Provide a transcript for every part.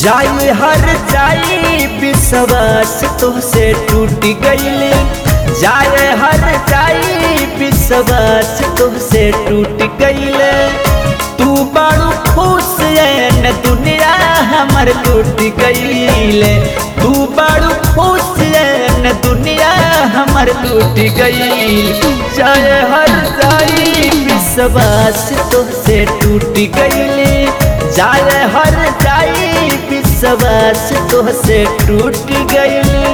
जाई हर जाई विश्वास तोहसे टूट गईले जाए हर जाई विश्वास तोहसे टूट गईले तू बड़ू खुश है न दुनिया हमर टूट गईले तू बड़ू खुश है न दुनिया हमर टूट गईल जाए हर जाई विश्वास तोहसे टूट गईले जाए हर जाई विश्वास तोहसे टूट गईले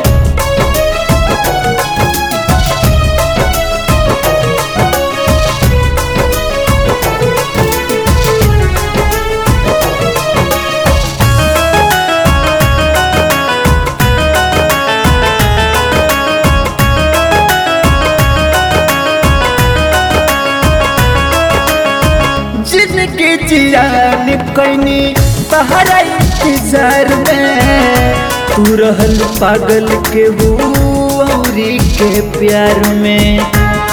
जिनकी जियान कैनी तहरा इंतजार में तू रहल पागल के औरी के प्यार में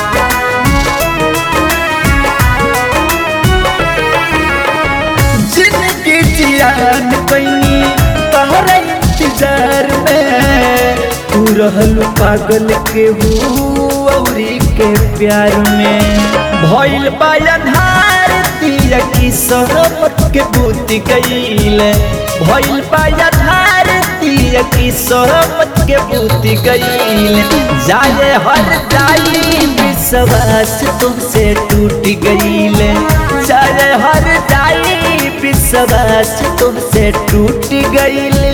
जिनकी जियान कैनी तहरा इंतजार में तू रहल पागल के औरी के प्यार में भइल बा अन्हार दिया की सरबत के बूती गईले भइल बा अन्हार दिया की सरबत के बूती गईले जाए हर जाई विश्वास तुमसे टूट गईले जाए हर जाई विश्वास तुमसे टूट गईले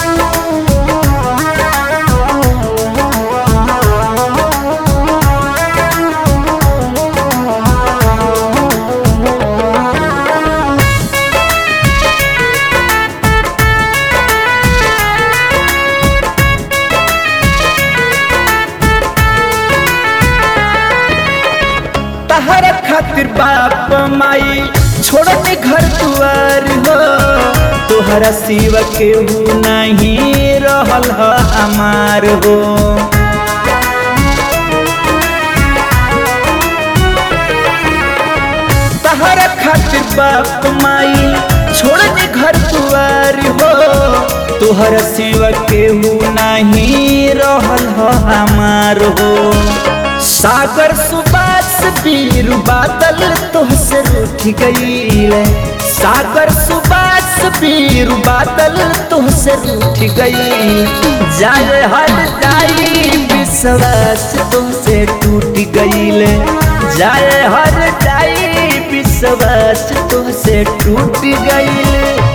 तहरा खातिर बाप माई छोड़ने घर दुआर हो तोहरा सिवा केहू नहीं रहल ह हमार हो तहरा खातिर बाप माई छोड़ने घर दुआर हो तोहरा सिवा केहू नहीं रहल ह हमार हो सागर सुबास पीर बादल तोहसे रूठ गईले सागर सुबास पीर बादल तोहसे रूठ गई जाए हर जाई विश्वास तुमसे टूट गईले जाए हर जाई विश्वास तुमसे टूट गईले